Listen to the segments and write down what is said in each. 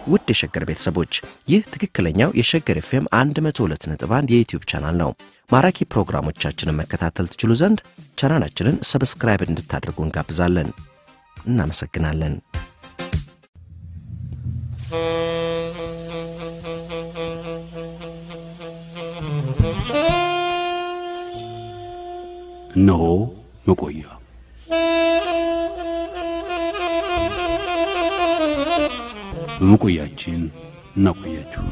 ውድ የሸገር ቤተሰቦች ይህ ትክክለኛው የሸገር ኤፍኤም 102.1 የዩትዩብ ቻናል ነው። ማራኪ ፕሮግራሞቻችንን መከታተል ትችሉ ዘንድ ቻናላችንን ሰብስክራይብ እንድታደርጉ እንጋብዛለን። እናመሰግናለን። እነሆ መቆያ በመቆያችን እናቆያችሁ።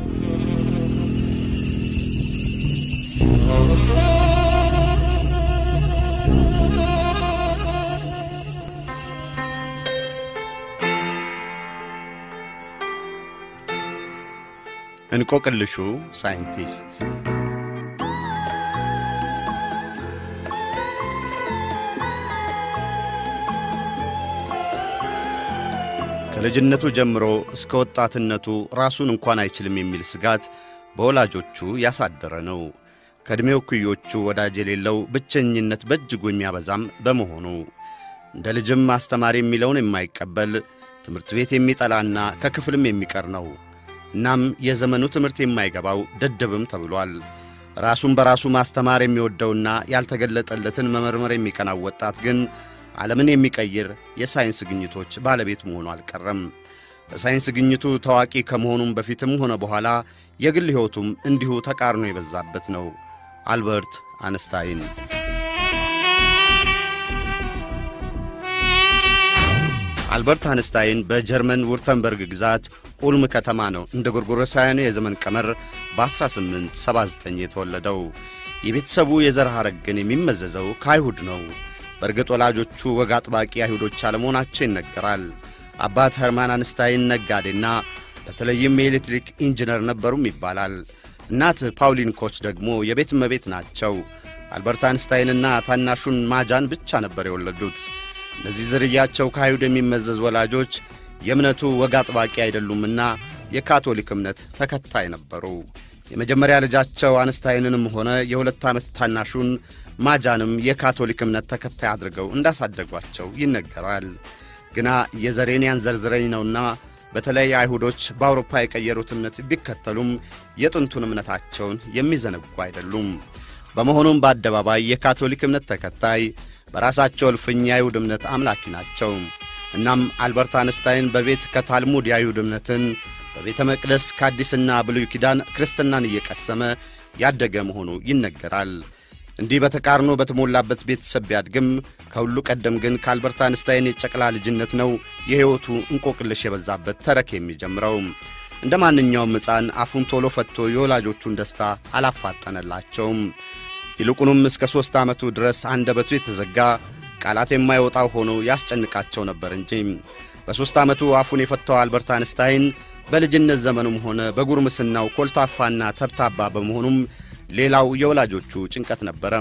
እንቆቅልሹ ሳይንቲስት ከልጅነቱ ጀምሮ እስከ ወጣትነቱ ራሱን እንኳን አይችልም የሚል ስጋት በወላጆቹ ያሳደረ ነው። ከዕድሜው እኩዮቹ ወዳጅ የሌለው ብቸኝነት በእጅጉ የሚያበዛም በመሆኑ እንደ ልጅም አስተማሪ የሚለውን የማይቀበል ትምህርት ቤት የሚጠላና ከክፍልም የሚቀር ነው። እናም የዘመኑ ትምህርት የማይገባው ደደብም ተብሏል። ራሱን በራሱ ማስተማር የሚወደውና ያልተገለጠለትን መመርመር የሚቀናው ወጣት ግን ዓለምን የሚቀይር የሳይንስ ግኝቶች ባለቤት መሆኑ አልቀረም። በሳይንስ ግኝቱ ታዋቂ ከመሆኑም በፊትም ሆነ በኋላ የግል ሕይወቱም እንዲሁ ተቃርኖ የበዛበት ነው። አልበርት አንስታይን አልበርት አንስታይን በጀርመን ውርተንበርግ ግዛት ኡልም ከተማ ነው እንደ ጎርጎሮሳውያኑ የዘመን ቀመር በ1879 የተወለደው። የቤተሰቡ የዘር ሐረግ ግን የሚመዘዘው ከአይሁድ ነው። በእርግጥ ወላጆቹ ወግ አጥባቂ አይሁዶች አለመሆናቸው ይነገራል። አባት ኸርማን አንስታይን ነጋዴና በተለይም የኤሌክትሪክ ኢንጂነር ነበሩም ይባላል። እናት ፓውሊን ኮች ደግሞ የቤት እመቤት ናቸው። አልበርት አንስታይንና ታናሹን ማጃን ብቻ ነበር የወለዱት። እነዚህ ዝርያቸው ከአይሁድ የሚመዘዝ ወላጆች የእምነቱ ወግ አጥባቂ አይደሉምና የካቶሊክ እምነት ተከታይ ነበሩ። የመጀመሪያ ልጃቸው አንስታይንንም ሆነ የሁለት ዓመት ታናሹን ማጃንም የካቶሊክ እምነት ተከታይ አድርገው እንዳሳደጓቸው ይነገራል። ግና የዘሬን ያንዘርዝረኝ ነውና በተለይ አይሁዶች በአውሮፓ የቀየሩት እምነት ቢከተሉም የጥንቱን እምነታቸውን የሚዘነጉ አይደሉም። በመሆኑም በአደባባይ የካቶሊክ እምነት ተከታይ፣ በራሳቸው እልፍኝ የአይሁድ እምነት አምላኪ ናቸው። እናም አልበርት አንስታይን በቤት ከታልሙድ የአይሁድ እምነትን በቤተ መቅደስ ከአዲስና ብሉይ ኪዳን ክርስትናን እየቀሰመ ያደገ መሆኑ ይነገራል። እንዲህ በተቃርኖ በተሞላበት ቤተሰብ ቢያድግም ከሁሉ ቀደም ግን ከአልበርት አንስታይን የጨቅላ ልጅነት ነው የሕይወቱ እንቆቅልሽ የበዛበት ተረክ የሚጀምረው። እንደ ማንኛውም ሕፃን አፉን ቶሎ ፈትቶ የወላጆቹን ደስታ አላፋጠነላቸውም። ይልቁንም እስከ ሦስት ዓመቱ ድረስ አንደበቱ የተዘጋ ቃላት የማይወጣው ሆኖ ያስጨንቃቸው ነበር እንጂ በሦስት ዓመቱ አፉን የፈታው አልበርት አንስታይን በልጅነት ዘመኑም ሆነ በጉርምስናው ኮልታፋና ተብታባ በመሆኑም ሌላው የወላጆቹ ጭንቀት ነበረ።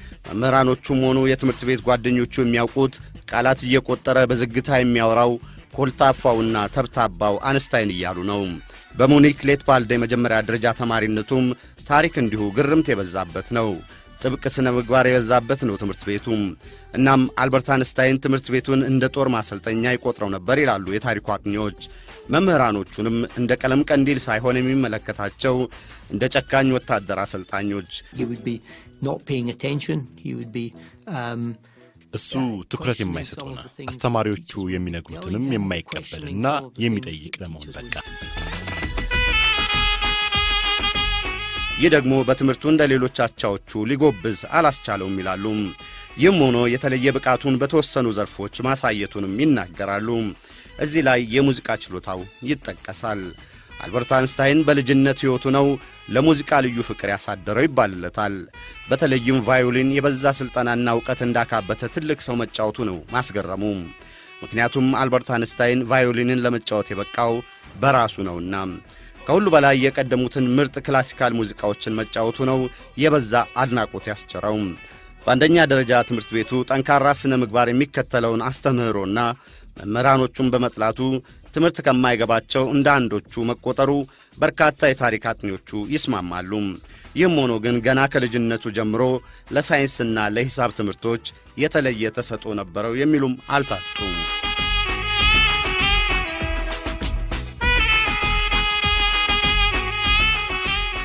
መምህራኖቹም ሆኑ የትምህርት ቤት ጓደኞቹ የሚያውቁት ቃላት እየቆጠረ በዝግታ የሚያወራው ኮልታፋውና ተብታባው አንስታይን እያሉ ነው። በሙኒክ ሌትባልድ የመጀመሪያ ደረጃ ተማሪነቱም ታሪክ እንዲሁ ግርምት የበዛበት ነው። ጥብቅ ሥነ ምግባር የበዛበት ነው ትምህርት ቤቱ። እናም አልበርት አንስታይን ትምህርት ቤቱን እንደ ጦር ማሰልጠኛ ይቆጥረው ነበር ይላሉ የታሪኩ አጥኚዎች። መምህራኖቹንም እንደ ቀለም ቀንዲል ሳይሆን የሚመለከታቸው እንደ ጨካኝ ወታደር አሰልጣኞች። እሱ ትኩረት የማይሰጠውና አስተማሪዎቹ የሚነግሩትንም የማይቀበልና የሚጠይቅ ለመሆን በቃ። ይህ ደግሞ በትምህርቱ እንደ ሌሎች አቻዎቹ ሊጎብዝ አላስቻለውም ይላሉ። ይህም ሆኖ የተለየ ብቃቱን በተወሰኑ ዘርፎች ማሳየቱንም ይናገራሉ። እዚህ ላይ የሙዚቃ ችሎታው ይጠቀሳል። አልበርት አንስታይን በልጅነት ሕይወቱ ነው ለሙዚቃ ልዩ ፍቅር ያሳደረው ይባልለታል። በተለይም ቫዮሊን የበዛ ሥልጠናና እውቀት እንዳካበተ ትልቅ ሰው መጫወቱ ነው ማስገረሙ። ምክንያቱም አልበርት አንስታይን ቫዮሊንን ለመጫወት የበቃው በራሱ ነውና። ከሁሉ በላይ የቀደሙትን ምርጥ ክላሲካል ሙዚቃዎችን መጫወቱ ነው የበዛ አድናቆት ያስቸረው። በአንደኛ ደረጃ ትምህርት ቤቱ ጠንካራ ሥነ ምግባር የሚከተለውን አስተምህሮና መምህራኖቹን በመጥላቱ ትምህርት ከማይገባቸው እንደ አንዶቹ መቆጠሩ በርካታ የታሪክ አጥኚዎቹ ይስማማሉ። ይህም ሆኖ ግን ገና ከልጅነቱ ጀምሮ ለሳይንስና ለሂሳብ ትምህርቶች የተለየ ተሰጥኦ ነበረው የሚሉም አልታጡም።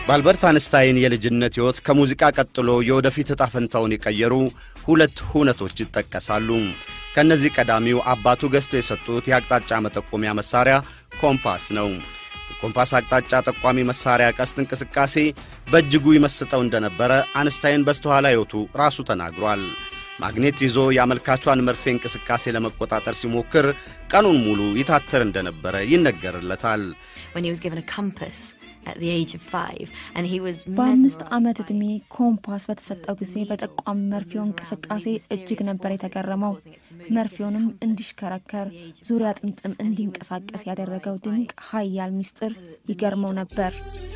በአልበርት አንስታይን የልጅነት ሕይወት ከሙዚቃ ቀጥሎ የወደፊት ዕጣ ፈንታውን የቀየሩ ሁለት ሁነቶች ይጠቀሳሉ። ከእነዚህ ቀዳሚው አባቱ ገዝተው የሰጡት የአቅጣጫ መጠቆሚያ መሣሪያ ኮምፓስ ነው። የኮምፓስ አቅጣጫ ጠቋሚ መሣሪያ ቀስት እንቅስቃሴ በእጅጉ ይመስጠው እንደነበረ አንስታይን በስተኋላ ሕይወቱ ራሱ ተናግሯል። ማግኔት ይዞ የአመልካቿን መርፌ እንቅስቃሴ ለመቆጣጠር ሲሞክር ቀኑን ሙሉ ይታተር እንደነበረ ይነገርለታል። በአምስት ዓመት ዕድሜ ኮምፓስ በተሰጠው ጊዜ በጠቋሚ መርፌው እንቅስቃሴ እጅግ ነበር የተገረመው። መርፌውንም እንዲሽከረከር ዙሪያ ጥምጥም እንዲንቀሳቀስ ያደረገው ድንቅ ኃያል ምስጢር ይገርመው ነበር።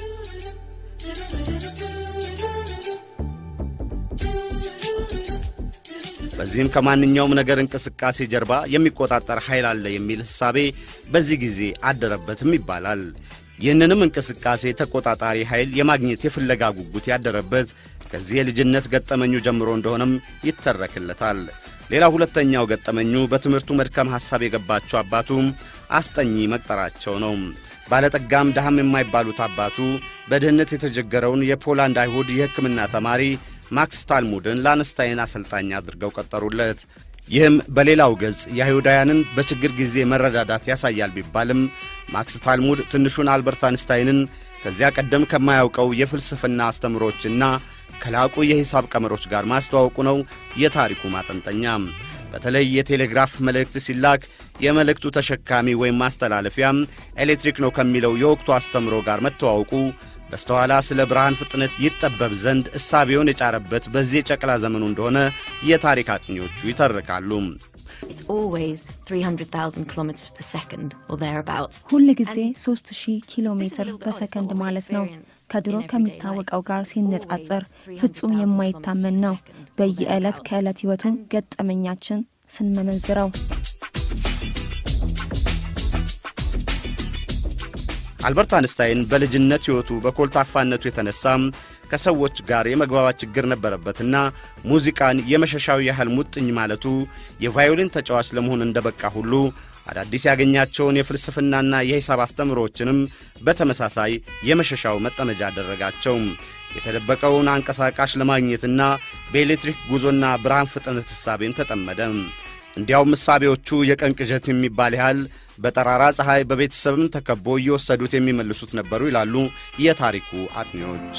በዚህም ከማንኛውም ነገር እንቅስቃሴ ጀርባ የሚቆጣጠር ኃይል አለ የሚል ሕሳቤ በዚህ ጊዜ አደረበትም ይባላል። ይህንንም እንቅስቃሴ ተቆጣጣሪ ኃይል የማግኘት የፍለጋ ጉጉት ያደረበት ከዚህ የልጅነት ገጠመኙ ጀምሮ እንደሆነም ይተረክለታል። ሌላ ሁለተኛው ገጠመኙ በትምህርቱ መድከም ሐሳብ የገባቸው አባቱም አስጠኚ መቅጠራቸው ነው። ባለጠጋም ድሃም የማይባሉት አባቱ በድህነት የተቸገረውን የፖላንድ አይሁድ የሕክምና ተማሪ ማክስ ታልሙድን ለአንስታይን አሰልጣኝ አድርገው ቀጠሩለት። ይህም በሌላው ገጽ የአይሁዳውያንን በችግር ጊዜ መረዳዳት ያሳያል ቢባልም ማክስ ታልሙድ ትንሹን አልበርት አንስታይንን ከዚያ ቀደም ከማያውቀው የፍልስፍና አስተምሮችና ከላቁ የሂሳብ ቀመሮች ጋር ማስተዋወቁ ነው የታሪኩ ማጠንጠኛ። በተለይ የቴሌግራፍ መልእክት ሲላክ የመልእክቱ ተሸካሚ ወይም ማስተላለፊያ ኤሌክትሪክ ነው ከሚለው የወቅቱ አስተምሮ ጋር መተዋወቁ በስተኋላ ስለ ብርሃን ፍጥነት ይጠበብ ዘንድ እሳቤውን የጫረበት በዚህ የጨቅላ ዘመኑ እንደሆነ የታሪክ አጥኚዎቹ ይተርካሉ። ሁል ጊዜ 3000 ኪሎ ሜትር በሰከንድ ማለት ነው። ከድሮ ከሚታወቀው ጋር ሲነጻጸር ፍጹም የማይታመን ነው። በየዕለት ከዕለት ሕይወቱ ገጠመኛችን ስንመነዝረው አልበርት አንስታይን በልጅነት ሕይወቱ በኮልታፋነቱ የተነሳም ከሰዎች ጋር የመግባባት ችግር ነበረበትና ሙዚቃን የመሸሻው ያህል ሙጥኝ ማለቱ የቫዮሊን ተጫዋች ለመሆን እንደበቃ ሁሉ አዳዲስ ያገኛቸውን የፍልስፍናና የሂሳብ አስተምሮዎችንም በተመሳሳይ የመሸሻው መጠመጃ አደረጋቸው። የተደበቀውን አንቀሳቃሽ ለማግኘትና በኤሌክትሪክ ጉዞና ብርሃን ፍጥነት ሕሳቤም ተጠመደ። እንዲያውም ምሳቤዎቹ የቀን ቅዠት የሚባል ያህል በጠራራ ፀሐይ በቤተሰብም ተከቦ እየወሰዱት የሚመልሱት ነበሩ ይላሉ የታሪኩ አጥኚዎች።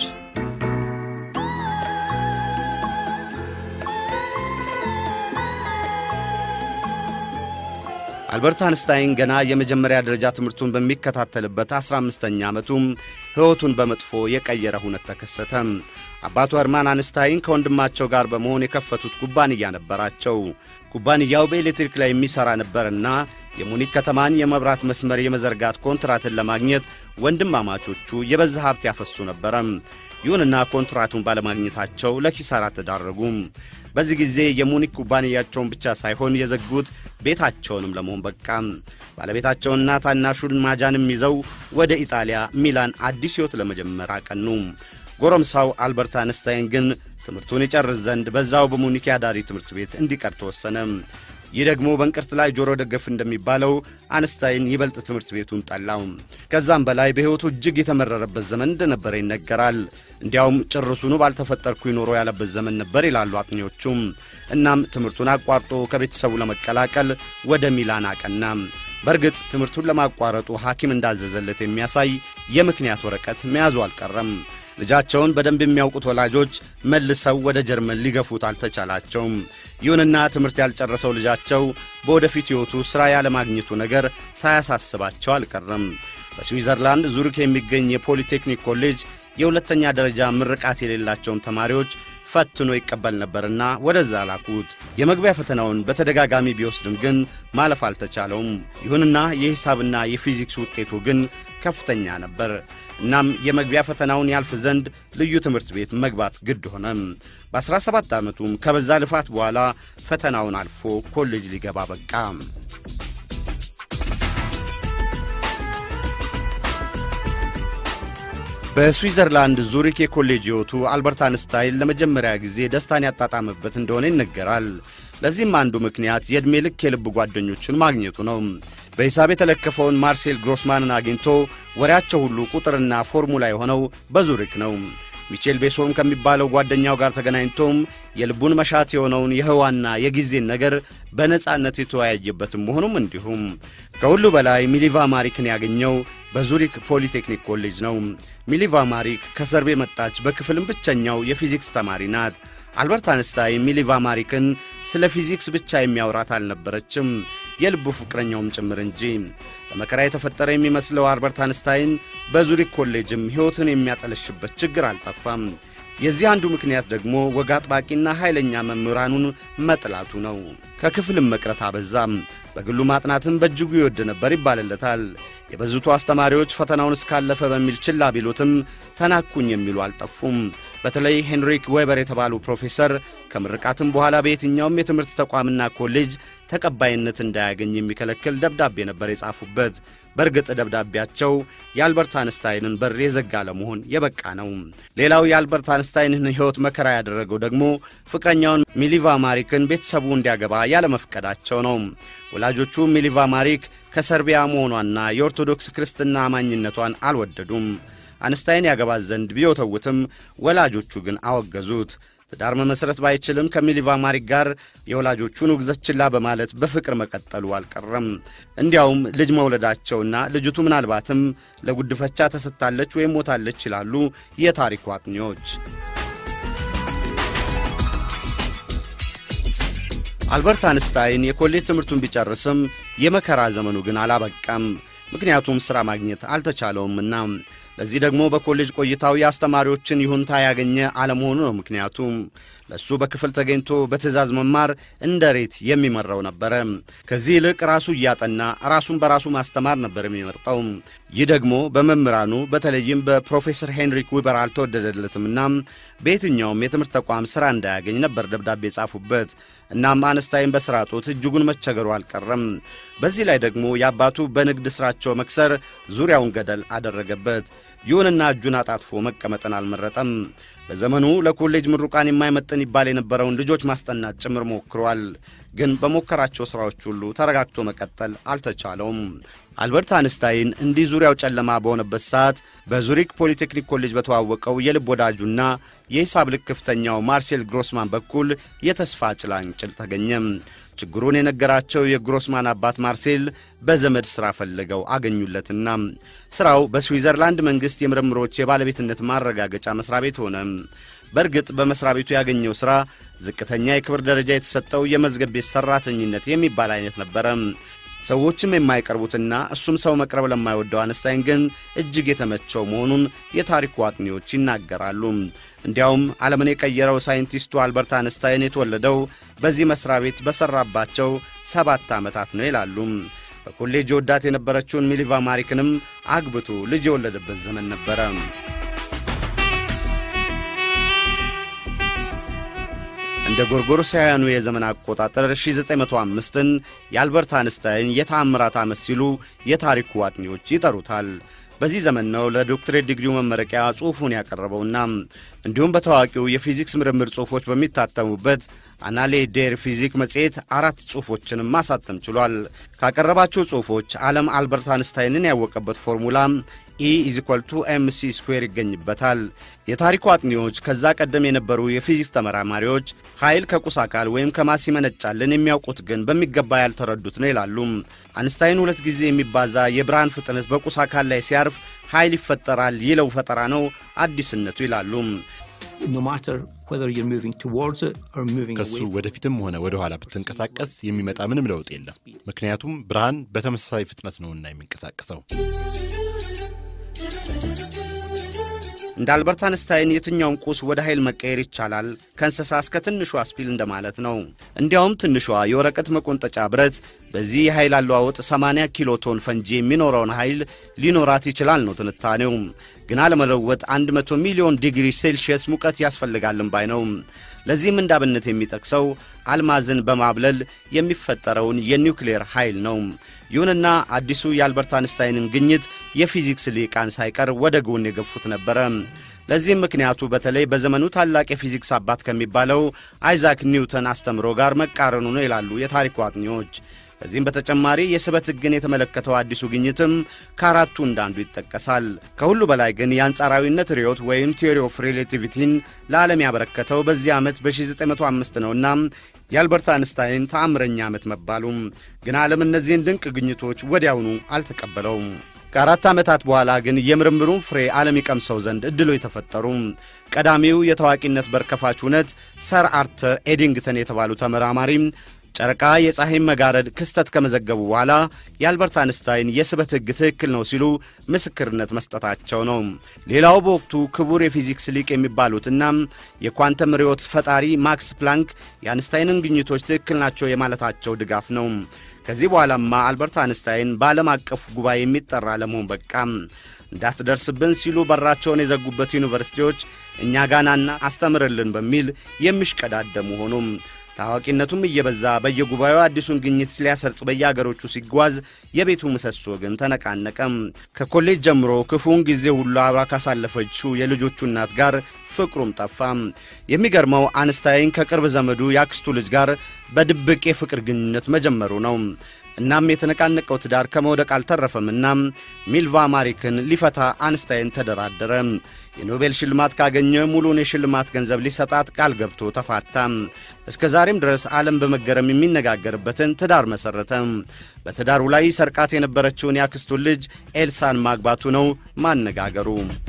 አልበርት አንስታይን ገና የመጀመሪያ ደረጃ ትምህርቱን በሚከታተልበት 15ኛ ዓመቱም ሕይወቱን በመጥፎ የቀየረ ሁነት ተከሰተ። አባቱ ህርማን አንስታይን ከወንድማቸው ጋር በመሆን የከፈቱት ኩባንያ ነበራቸው። ኩባንያው በኤሌክትሪክ ላይ የሚሠራ ነበርና የሙኒክ ከተማን የመብራት መስመር የመዘርጋት ኮንትራትን ለማግኘት ወንድማማቾቹ የበዛ ሀብት ያፈሱ ነበረ። ይሁንና ኮንትራቱን ባለማግኘታቸው ለኪሳራ ተዳረጉ። በዚህ ጊዜ የሙኒክ ኩባንያቸውን ብቻ ሳይሆን የዘጉት ቤታቸውንም ለመሆን በቃ። ባለቤታቸውና ታናሹን ማጃንም ይዘው ወደ ኢጣሊያ ሚላን አዲስ ሕይወት ለመጀመር አቀኑ። ጎረምሳው አልበርት አንስታይን ግን ትምህርቱን ይጨርስ ዘንድ በዛው በሙኒክ ያዳሪ ትምህርት ቤት እንዲቀር ተወሰነ። ይህ ደግሞ በእንቅርት ላይ ጆሮ ደገፍ እንደሚባለው አንስታይን ይበልጥ ትምህርት ቤቱን ጠላው። ከዛም በላይ በሕይወቱ እጅግ የተመረረበት ዘመን እንደነበረ ይነገራል። እንዲያውም ጭርሱኑ ባልተፈጠርኩ ይኖሮ ያለበት ዘመን ነበር ይላሉ አጥኚዎቹም። እናም ትምህርቱን አቋርጦ ከቤተሰቡ ለመቀላቀል ወደ ሚላን አቀና። በእርግጥ ትምህርቱን ለማቋረጡ ሐኪም እንዳዘዘለት የሚያሳይ የምክንያት ወረቀት መያዙ አልቀረም። ልጃቸውን በደንብ የሚያውቁት ወላጆች መልሰው ወደ ጀርመን ሊገፉት አልተቻላቸውም። ይሁንና ትምህርት ያልጨረሰው ልጃቸው በወደፊት ሕይወቱ ሥራ ያለማግኘቱ ነገር ሳያሳስባቸው አልቀረም። በስዊዘርላንድ ዙሪክ የሚገኝ የፖሊቴክኒክ ኮሌጅ የሁለተኛ ደረጃ ምርቃት የሌላቸውን ተማሪዎች ፈትኖ ይቀበል ነበርና ወደዛ ላኩት። የመግቢያ ፈተናውን በተደጋጋሚ ቢወስድም ግን ማለፍ አልተቻለውም። ይሁንና የሂሳብና የፊዚክስ ውጤቱ ግን ከፍተኛ ነበር። እናም የመግቢያ ፈተናውን ያልፍ ዘንድ ልዩ ትምህርት ቤት መግባት ግድ ሆነ። በ17 ዓመቱም ከበዛ ልፋት በኋላ ፈተናውን አልፎ ኮሌጅ ሊገባ በቃ። በስዊዘርላንድ ዙሪክ የኮሌጅ ሕይወቱ አልበርት አንስታይን ለመጀመሪያ ጊዜ ደስታን ያጣጣመበት እንደሆነ ይነገራል። ለዚህም አንዱ ምክንያት የዕድሜ ልክ የልብ ጓደኞቹን ማግኘቱ ነው። በሂሳብ የተለከፈውን ማርሴል ግሮስማንን አግኝቶ ወሬያቸው ሁሉ ቁጥርና ፎርሙላ የሆነው በዙሪክ ነው። ሚቼል ቤሶም ከሚባለው ጓደኛው ጋር ተገናኝቶም የልቡን መሻት የሆነውን የህዋና የጊዜን ነገር በነጻነት የተወያየበትም መሆኑም እንዲሁም ከሁሉ በላይ ሚሊቫ ማሪክን ያገኘው በዙሪክ ፖሊቴክኒክ ኮሌጅ ነው። ሚሊቫ ማሪክ ከሰርብ የመጣች በክፍልም ብቸኛው የፊዚክስ ተማሪ ናት። አልበርት አንስታይን ሚሊቫ ማሪክን ስለ ፊዚክስ ብቻ የሚያወራት አልነበረችም፣ የልቡ ፍቅረኛውም ጭምር እንጂ። ለመከራ የተፈጠረ የሚመስለው አልበርት አንስታይን በዙሪክ ኮሌጅም ሕይወትን የሚያጠለሽበት ችግር አልጠፋም። የዚህ አንዱ ምክንያት ደግሞ ወግ አጥባቂና ኃይለኛ መምህራኑን መጥላቱ ነው። ከክፍልም መቅረት አበዛም። በግሉ ማጥናትም በእጅጉ ይወድ ነበር ይባልለታል። የበዙቱ አስተማሪዎች ፈተናውን እስካለፈ በሚል ችላ ቢሉትም ተናኩኝ የሚሉ አልጠፉም። በተለይ ሄንሪክ ዌበር የተባሉ ፕሮፌሰር ከምርቃትም በኋላ በየትኛውም የትምህርት ተቋምና ኮሌጅ ተቀባይነት እንዳያገኝ የሚከለክል ደብዳቤ ነበር የጻፉበት። በእርግጥ ደብዳቤያቸው የአልበርት አንስታይንን በር የዘጋ ለመሆን የበቃ ነው። ሌላው የአልበርት አንስታይንን ሕይወት መከራ ያደረገው ደግሞ ፍቅረኛውን ሚሊቫ ማሪክን ቤተሰቡ እንዲያገባ ያለመፍቀዳቸው ነው። ወላጆቹ ሚሊቫ ማሪክ ከሰርቢያ መሆኗና የኦርቶዶክስ ክርስትና አማኝነቷን አልወደዱም። አንስታይን ያገባት ዘንድ ቢወተውትም ወላጆቹ ግን አወገዙት። ትዳር መመስረት ባይችልም ከሚሊቫ ማሪክ ጋር የወላጆቹን ውግዘት ችላ በማለት በፍቅር መቀጠሉ አልቀረም። እንዲያውም ልጅ መውለዳቸውና ልጅቱ ምናልባትም ለጉድፈቻ ተሰጥታለች ወይም ሞታለች ይላሉ የታሪኩ አጥኚዎች። አልበርት አንስታይን የኮሌጅ ትምህርቱን ቢጨርስም የመከራ ዘመኑ ግን አላበቃም። ምክንያቱም ሥራ ማግኘት አልተቻለውምና። ለዚህ ደግሞ በኮሌጅ ቆይታው የአስተማሪዎችን ይሁንታ ያገኘ አለመሆኑ ነው ምክንያቱም። ለእሱ በክፍል ተገኝቶ በትእዛዝ መማር እንደ ሬት የሚመራው ነበረ። ከዚህ ይልቅ ራሱ እያጠና ራሱን በራሱ ማስተማር ነበር የሚመርጠው። ይህ ደግሞ በመምህራኑ በተለይም በፕሮፌሰር ሄንሪክ ዊበር አልተወደደለትምና በየትኛውም የትምህርት ተቋም ሥራ እንዳያገኝ ነበር ደብዳቤ የጻፉበት። እናም አንስታይን በሥራ ጦት እጅጉን መቸገሩ አልቀረም። በዚህ ላይ ደግሞ የአባቱ በንግድ ሥራቸው መክሰር ዙሪያውን ገደል አደረገበት። ይሁንና እጁን አጣጥፎ መቀመጥን አልመረጠም። በዘመኑ ለኮሌጅ ምሩቃን የማይመጥን ይባል የነበረውን ልጆች ማስጠናት ጭምር ሞክሯል። ግን በሞከራቸው ሥራዎች ሁሉ ተረጋግቶ መቀጠል አልተቻለውም። አልበርት አንስታይን እንዲህ ዙሪያው ጨለማ በሆነበት ሰዓት በዙሪክ ፖሊቴክኒክ ኮሌጅ በተዋወቀው የልብ ወዳጁና የሂሳብ ልክፍተኛው ማርሴል ግሮስማን በኩል የተስፋ ጭላንጭል ተገኘም። ችግሩን የነገራቸው የግሮስማን አባት ማርሴል በዘመድ ሥራ ፈልገው አገኙለትና ሥራው በስዊዘርላንድ መንግሥት የምርምሮች የባለቤትነት ማረጋገጫ መሥሪያ ቤት ሆነ። በእርግጥ በመሥሪያ ቤቱ ያገኘው ሥራ ዝቅተኛ የክብር ደረጃ የተሰጠው የመዝገብ ቤት ሠራተኝነት የሚባል አይነት ነበረ። ሰዎችም የማይቀርቡትና እሱም ሰው መቅረብ ለማይወደው አንስታይን ግን እጅግ የተመቸው መሆኑን የታሪኩ አጥኚዎች ይናገራሉ። እንዲያውም ዓለምን የቀየረው ሳይንቲስቱ አልበርት አንስታይን የተወለደው በዚህ መሥሪያ ቤት በሠራባቸው ሰባት ዓመታት ነው ይላሉ። በኮሌጅ ወዳት የነበረችውን ሚሊቫ ማሪክንም አግብቶ ልጅ የወለደበት ዘመን ነበረ። እንደ ጎርጎሮሳውያኑ የዘመን አቆጣጠር 1905ን የአልበርት አንስታይን የተአምራት ዓመት ሲሉ የታሪኩ አጥኚዎች ይጠሩታል። በዚህ ዘመን ነው ለዶክትሬት ዲግሪው መመረቂያ ጽሑፉን ያቀረበውና እንዲሁም በታዋቂው የፊዚክስ ምርምር ጽሑፎች በሚታተሙበት አናሌ ዴር ፊዚክ መጽሔት አራት ጽሑፎችንም ማሳተም ችሏል። ካቀረባቸው ጽሑፎች ዓለም አልበርት አንስታይንን ያወቀበት ፎርሙላ ኢ ኢዚኳል ቱ ኤምሲ ስኩዌር ይገኝበታል። የታሪኩ አጥኚዎች ከዛ ቀደም የነበሩ የፊዚክስ ተመራማሪዎች ኃይል ከቁስ አካል ወይም ከማስ ይመነጫልን የሚያውቁት ግን በሚገባ ያልተረዱት ነው ይላሉ። አንስታይን ሁለት ጊዜ የሚባዛ የብርሃን ፍጥነት በቁስ አካል ላይ ሲያርፍ ኃይል ይፈጠራል ይለው ፈጠራ ነው አዲስነቱ ይላሉ። ከሱ ወደፊትም ሆነ ወደ ኋላ ብትንቀሳቀስ የሚመጣ ምንም ለውጥ የለም። ምክንያቱም ብርሃን በተመሳሳይ ፍጥነት ነውና የሚንቀሳቀሰው። እንደ አልበርት አንስታይን የትኛውም ቁስ ወደ ኃይል መቀየር ይቻላል፣ ከእንስሳ እስከ ትንሿ ስፒል እንደማለት ነው። እንዲያውም ትንሿ የወረቀት መቆንጠጫ ብረት በዚህ የኃይል አለዋወጥ 80 ኪሎ ቶን ፈንጂ የሚኖረውን ኃይል ሊኖራት ይችላል ነው ትንታኔው። ግና ለመለወጥ 100 ሚሊዮን ዲግሪ ሴልሺየስ ሙቀት ያስፈልጋልን ባይ ነው። ለዚህም እንዳብነት የሚጠቅሰው አልማዝን በማብለል የሚፈጠረውን የኒውክሌር ኃይል ነው። ይሁንና አዲሱ የአልበርት አንስታይንን ግኝት የፊዚክስ ሊቃን ሳይቀር ወደ ጎን የገፉት ነበረ። ለዚህም ምክንያቱ በተለይ በዘመኑ ታላቅ የፊዚክስ አባት ከሚባለው አይዛክ ኒውተን አስተምሮ ጋር መቃረኑ ነው ይላሉ የታሪኩ አጥኚዎች። ከዚህም በተጨማሪ የስበት ሕግን የተመለከተው አዲሱ ግኝትም ከአራቱ እንዳንዱ ይጠቀሳል። ከሁሉ በላይ ግን የአንጻራዊነት ርዮት ወይም ቲዮሪ ኦፍ ሪሌቲቪቲን ለዓለም ያበረከተው በዚህ ዓመት በ1905 ነውና የአልበርት አንስታይን ተአምረኛ ዓመት መባሉም ግን ዓለም እነዚህን ድንቅ ግኝቶች ወዲያውኑ አልተቀበለውም። ከአራት ዓመታት በኋላ ግን የምርምሩን ፍሬ ዓለም ይቀምሰው ዘንድ ዕድሎ የተፈጠሩ ቀዳሚው የታዋቂነት በር ከፋች እውነት ሰር አርተር ኤዲንግተን የተባሉ ተመራማሪ ጨረቃ የፀሐይን መጋረድ ክስተት ከመዘገቡ በኋላ የአልበርት አንስታይን የስበት ሕግ ትክክል ነው ሲሉ ምስክርነት መስጠታቸው ነው። ሌላው በወቅቱ ክቡር የፊዚክስ ሊቅ የሚባሉትና የኳንተም ርዮት ፈጣሪ ማክስ ፕላንክ የአንስታይንን ግኝቶች ትክክል ናቸው የማለታቸው ድጋፍ ነው። ከዚህ በኋላማ አልበርት አንስታይን በዓለም አቀፍ ጉባኤ የሚጠራ ለመሆን በቃ እንዳትደርስብን ሲሉ በራቸውን የዘጉበት ዩኒቨርሲቲዎች እኛ ጋናና አስተምርልን በሚል የሚሽቀዳደሙ ሆኑም። ታዋቂነቱም እየበዛ በየጉባኤው አዲሱን ግኝት ሊያሰርጽ በየአገሮቹ ሲጓዝ የቤቱ ምሰሶ ግን ተነቃነቀም። ከኮሌጅ ጀምሮ ክፉውን ጊዜ ሁሉ አብራ ካሳለፈችው የልጆቹ እናት ጋር ፍቅሩም ጠፋ። የሚገርመው አንስታይን ከቅርብ ዘመዱ የአክስቱ ልጅ ጋር በድብቅ የፍቅር ግንኙነት መጀመሩ ነው። እናም የተነቃነቀው ትዳር ከመውደቅ አልተረፈምና ሚልቫ ማሪክን ሊፈታ አንስታይን ተደራደረ። የኖቤል ሽልማት ካገኘ ሙሉን የሽልማት ገንዘብ ሊሰጣት ቃል ገብቶ ተፋታ። እስከ ዛሬም ድረስ ዓለም በመገረም የሚነጋገርበትን ትዳር መሠረተ። በትዳሩ ላይ ሰርቃት የነበረችውን የአክስቱን ልጅ ኤልሳን ማግባቱ ነው ማነጋገሩ።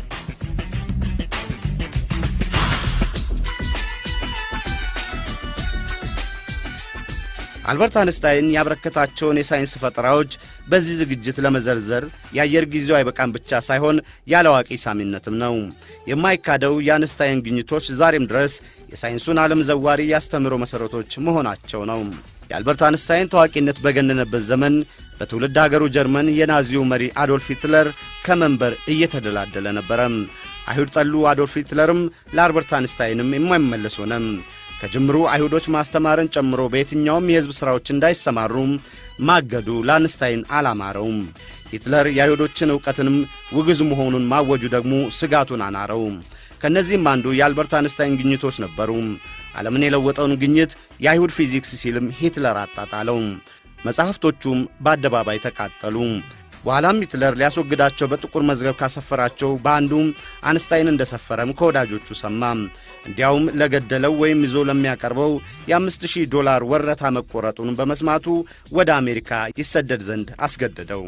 አልበርት አንስታይን ያበረከታቸውን የሳይንስ ፈጠራዎች በዚህ ዝግጅት ለመዘርዘር የአየር ጊዜው አይበቃም ብቻ ሳይሆን ያለ አዋቂ ሳሚነትም ነው። የማይካደው የአንስታይን ግኝቶች ዛሬም ድረስ የሳይንሱን ዓለም ዘዋሪ ያስተምሮ መሠረቶች መሆናቸው ነው። የአልበርት አንስታይን ታዋቂነት በገነነበት ዘመን በትውልድ አገሩ ጀርመን የናዚው መሪ አዶልፍ ሂትለር ከመንበር እየተደላደለ ነበረ። አይሁድ ጠሉ አዶልፍ ሂትለርም ለአልበርት አንስታይንም የማይመለስ ሆነ። ከጅምሩ አይሁዶች ማስተማርን ጨምሮ በየትኛውም የሕዝብ ሥራዎች እንዳይሰማሩ ማገዱ ለአንስታይን አላማረውም። ሂትለር የአይሁዶችን ዕውቀትንም ውግዝ መሆኑን ማወጁ ደግሞ ስጋቱን አናረው። ከእነዚህም አንዱ የአልበርት አንስታይን ግኝቶች ነበሩ። ዓለምን የለወጠውን ግኝት የአይሁድ ፊዚክስ ሲልም ሂትለር አጣጣለው። መጻሕፍቶቹም በአደባባይ ተቃጠሉ። በኋላም ሂትለር ሊያስወግዳቸው በጥቁር መዝገብ ካሰፈራቸው በአንዱ አንስታይን እንደሰፈረም ከወዳጆቹ ሰማ። እንዲያውም ለገደለው ወይም ይዞ ለሚያቀርበው የአምስት ሺህ ዶላር ወረታ መቆረጡን በመስማቱ ወደ አሜሪካ ይሰደድ ዘንድ አስገደደው።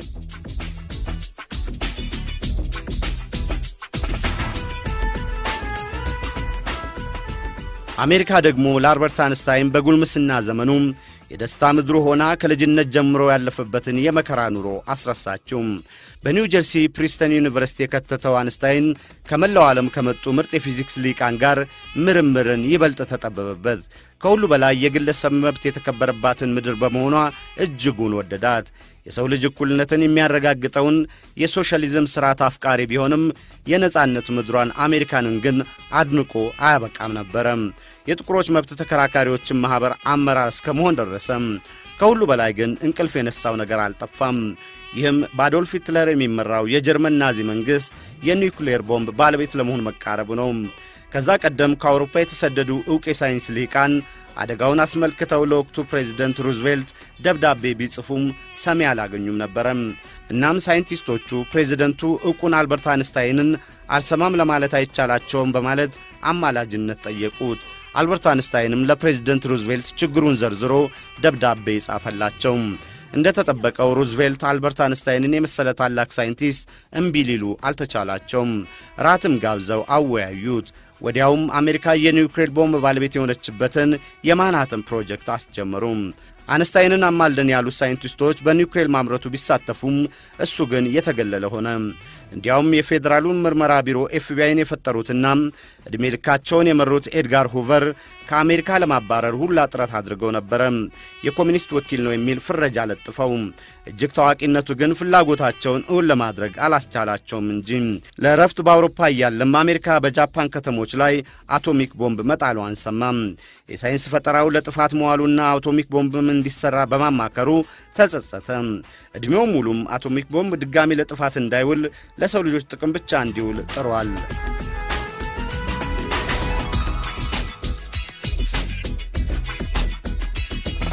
አሜሪካ ደግሞ ለአልበርት አንስታይን በጉልምስና ዘመኑ የደስታ ምድሩ ሆና ከልጅነት ጀምሮ ያለፈበትን የመከራ ኑሮ አስረሳችው። በኒው ጀርሲ ፕሪስተን ዩኒቨርሲቲ የከተተው አንስታይን ከመላው ዓለም ከመጡ ምርጥ የፊዚክስ ሊቃን ጋር ምርምርን ይበልጥ ተጠበበበት። ከሁሉ በላይ የግለሰብ መብት የተከበረባትን ምድር በመሆኗ እጅጉን ወደዳት። የሰው ልጅ እኩልነትን የሚያረጋግጠውን የሶሻሊዝም ሥርዓት አፍቃሪ ቢሆንም የነጻነት ምድሯን አሜሪካንን ግን አድንቆ አያበቃም ነበረም። የጥቁሮች መብት ተከራካሪዎችን ማኅበር አመራር እስከ መሆን ደረሰም። ከሁሉ በላይ ግን እንቅልፍ የነሳው ነገር አልጠፋም። ይህም በአዶልፍ ሂትለር የሚመራው የጀርመን ናዚ መንግሥት የኒውክሌር ቦምብ ባለቤት ለመሆን መቃረቡ ነው። ከዛ ቀደም ከአውሮፓ የተሰደዱ ዕውቅ የሳይንስ ልሂቃን አደጋውን አስመልክተው ለወቅቱ ፕሬዚደንት ሩዝቬልት ደብዳቤ ቢጽፉም ሰሚ አላገኙም ነበረም። እናም ሳይንቲስቶቹ ፕሬዚደንቱ ዕውቁን አልበርት አንስታይንን አልሰማም ለማለት አይቻላቸውም በማለት አማላጅነት ጠየቁት። አልበርት አንስታይንም ለፕሬዚደንት ሩዝቬልት ችግሩን ዘርዝሮ ደብዳቤ ጻፈላቸው። እንደ ተጠበቀው ሩዝቬልት አልበርት አንስታይንን የመሰለ ታላቅ ሳይንቲስት እምቢ ሊሉ አልተቻላቸውም። ራትም ጋብዘው አወያዩት። ወዲያውም አሜሪካ የኒውክሌር ቦምብ ባለቤት የሆነችበትን የማንሃተን ፕሮጀክት አስጀመሩም። አንስታይንን አማልደን ያሉት ሳይንቲስቶች በኒውክሌር ማምረቱ ቢሳተፉም እሱ ግን የተገለለ ሆነ። እንዲያውም የፌዴራሉን ምርመራ ቢሮ ኤፍቢአይን የፈጠሩትና ዕድሜ ልካቸውን የመሩት ኤድጋር ሁቨር ከአሜሪካ ለማባረር ሁላ ጥረት አድርገው ነበረ። የኮሚኒስት ወኪል ነው የሚል ፍረጃ ለጥፈው፣ እጅግ ታዋቂነቱ ግን ፍላጎታቸውን እውን ለማድረግ አላስቻላቸውም እንጂ ለእረፍት በአውሮፓ እያለም አሜሪካ በጃፓን ከተሞች ላይ አቶሚክ ቦምብ መጣሉ አንሰማም። የሳይንስ ፈጠራው ለጥፋት መዋሉና አቶሚክ ቦምብም እንዲሰራ በማማከሩ ተጸጸተ። ዕድሜው ሙሉም አቶሚክ ቦምብ ድጋሚ ለጥፋት እንዳይውል ለሰው ልጆች ጥቅም ብቻ እንዲውል ጥሯል።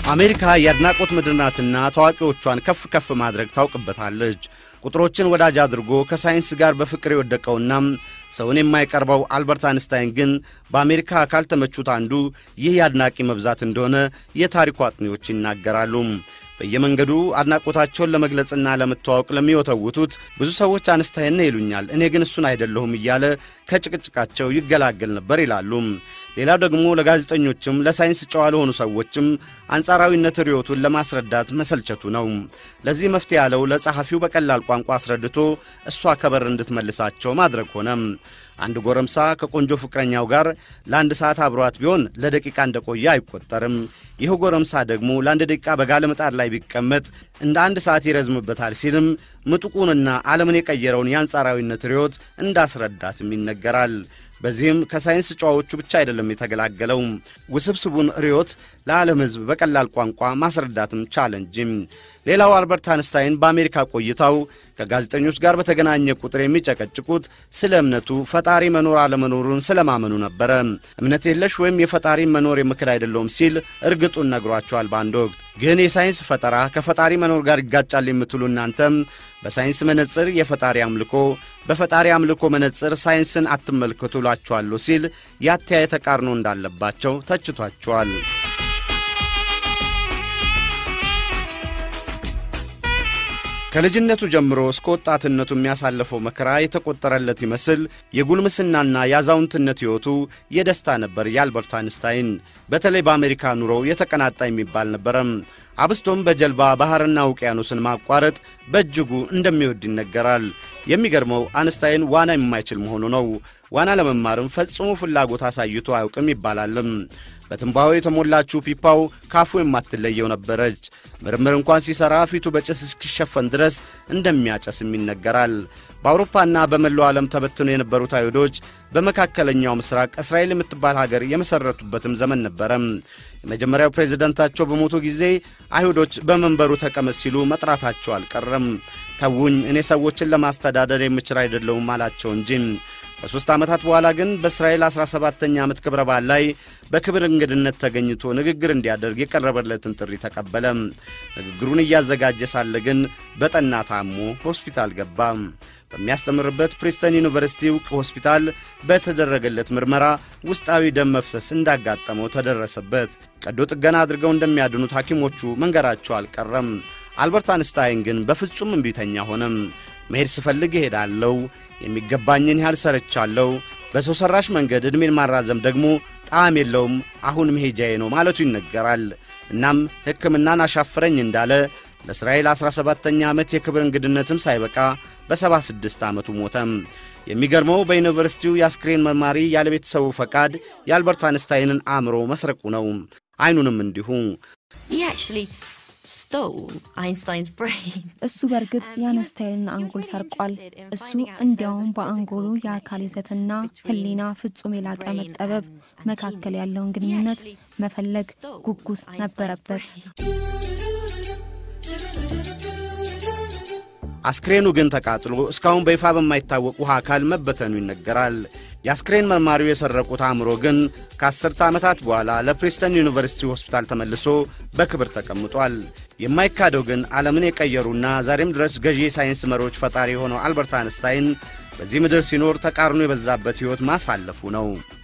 አሜሪካ የአድናቆት ምድር ናትና ታዋቂዎቿን ከፍ ከፍ ማድረግ ታውቅበታለች። ቁጥሮችን ወዳጅ አድርጎ ከሳይንስ ጋር በፍቅር የወደቀውና ሰውን የማይቀርበው አልበርት አንስታይን ግን በአሜሪካ ካልተመቹት አንዱ ይህ የአድናቂ መብዛት እንደሆነ የታሪኩ አጥኚዎች ይናገራሉ። በየመንገዱ አድናቆታቸውን ለመግለጽና ለመተዋወቅ ለሚወተውቱት ብዙ ሰዎች አንስታይን ነው ይሉኛል፣ እኔ ግን እሱን አይደለሁም እያለ ከጭቅጭቃቸው ይገላገል ነበር ይላሉ። ሌላው ደግሞ ለጋዜጠኞችም ለሳይንስ ጨዋ ለሆኑ ሰዎችም አንጻራዊነት ርዮቱን ለማስረዳት መሰልቸቱ ነው። ለዚህ መፍትሄ ያለው ለጸሐፊው በቀላል ቋንቋ አስረድቶ እሷ ከበር እንድትመልሳቸው ማድረግ ሆነ። አንድ ጎረምሳ ከቆንጆ ፍቅረኛው ጋር ለአንድ ሰዓት አብሯት ቢሆን ለደቂቃ እንደቆየ አይቆጠርም። ይህ ጎረምሳ ደግሞ ለአንድ ደቂቃ በጋለ ምጣድ ላይ ቢቀመጥ እንደ አንድ ሰዓት ይረዝምበታል ሲልም ምጡቁንና ዓለምን የቀየረውን የአንጻራዊነት ርዮት እንዳስረዳትም ይነገራል። በዚህም ከሳይንስ ጨዋዎቹ ብቻ አይደለም የተገላገለው፣ ውስብስቡን ርዮት ለዓለም ሕዝብ በቀላል ቋንቋ ማስረዳትም ቻለ እንጂ። ሌላው አልበርት አንስታይን በአሜሪካ ቆይታው ከጋዜጠኞች ጋር በተገናኘ ቁጥር የሚጨቀጭቁት ስለ እምነቱ ፈጣሪ መኖር አለመኖሩን ስለማመኑ ነበረ። እምነት የለሽ ወይም የፈጣሪ መኖር የምክድ አይደለውም ሲል እርግጡን ነግሯቸዋል። በአንድ ወቅት ግን የሳይንስ ፈጠራ ከፈጣሪ መኖር ጋር ይጋጫል የምትሉ እናንተም በሳይንስ መነጽር የፈጣሪ አምልኮ፣ በፈጣሪ አምልኮ መነጽር ሳይንስን አትመልከቱ እላችኋለሁ ሲል የአተያየ ተቃርኖ እንዳለባቸው ተችቷቸዋል። ከልጅነቱ ጀምሮ እስከ ወጣትነቱ የሚያሳለፈው መከራ የተቆጠረለት ይመስል የጉልምስናና የአዛውንትነት ሕይወቱ የደስታ ነበር። የአልበርት አንስታይን በተለይ በአሜሪካ ኑሮው የተቀናጣ የሚባል ነበረም። አብስቶም በጀልባ ባሕርና ውቅያኖስን ማቋረጥ በእጅጉ እንደሚወድ ይነገራል። የሚገርመው አንስታይን ዋና የማይችል መሆኑ ነው። ዋና ለመማርም ፈጽሞ ፍላጎት አሳይቶ አያውቅም ይባላልም። በትንባሆ የተሞላችው ፒፓው ካፉ የማትለየው ነበረች። ምርምር እንኳን ሲሠራ ፊቱ በጭስ እስኪሸፈን ድረስ እንደሚያጨስም ይነገራል። በአውሮፓና በመላው ዓለም ተበትነው የነበሩት አይሁዶች በመካከለኛው ምስራቅ እስራኤል የምትባል ሀገር የመሠረቱበትም ዘመን ነበረም። የመጀመሪያው ፕሬዝደንታቸው በሞቱ ጊዜ አይሁዶች በመንበሩ ተቀመጥ ሲሉ መጥራታቸው አልቀረም። ተውኝ፣ እኔ ሰዎችን ለማስተዳደር የምችል አይደለሁም አላቸው እንጂ ከሦስት ዓመታት በኋላ ግን በእስራኤል 17ኛ ዓመት ክብረ በዓል ላይ በክብር እንግድነት ተገኝቶ ንግግር እንዲያደርግ የቀረበለትን ጥሪ ተቀበለ። ንግግሩን እያዘጋጀ ሳለ ግን በጠና ታሞ ሆስፒታል ገባ። በሚያስተምርበት ፕሪስተን ዩኒቨርሲቲ ውቅ ሆስፒታል በተደረገለት ምርመራ ውስጣዊ ደም መፍሰስ እንዳጋጠመው ተደረሰበት። ቀዶ ጥገና አድርገው እንደሚያድኑት ሐኪሞቹ መንገራቸው አልቀረም። አልበርት አንስታይን ግን በፍጹም እምቢተኛ ሆነም። መሄድ ስፈልግ እሄዳለሁ፣ የሚገባኝን ያህል ሰርቻለሁ፣ በሰው ሠራሽ መንገድ ዕድሜን ማራዘም ደግሞ ጣዕም የለውም፣ አሁን መሄጃዬ ነው ማለቱ ይነገራል። እናም ሕክምናን አሻፍረኝ እንዳለ ለእስራኤል 17ኛ ዓመት የክብር እንግድነትም ሳይበቃ በ76 ዓመቱ ሞተም። የሚገርመው በዩኒቨርሲቲው የአስክሬን መርማሪ ያለ ቤተሰቡ ፈቃድ የአልበርት አንስታይንን አእምሮ መስረቁ ነው። ዐይኑንም እንዲሁ። እሱ በእርግጥ የአንስታይንን አንጎል ሰርቋል። እሱ እንዲያውም በአንጎሉ የአካል ይዘትና ሕሊና ፍጹም የላቀ መጠበብ መካከል ያለውን ግንኙነት መፈለግ ጉጉት ነበረበት። አስክሬኑ ግን ተቃጥሎ እስካሁን በይፋ በማይታወቅ ውሃ አካል መበተኑ ይነገራል። የአስክሬን መርማሪው የሰረቁት አእምሮ ግን ከአስርተ ዓመታት በኋላ ለፕሪስተን ዩኒቨርሲቲ ሆስፒታል ተመልሶ በክብር ተቀምጧል። የማይካደው ግን ዓለምን የቀየሩና ዛሬም ድረስ ገዢ የሳይንስ መሪዎች ፈጣሪ የሆነው አልበርት አንስታይን በዚህ ምድር ሲኖር ተቃርኖ የበዛበት ሕይወት ማሳለፉ ነው።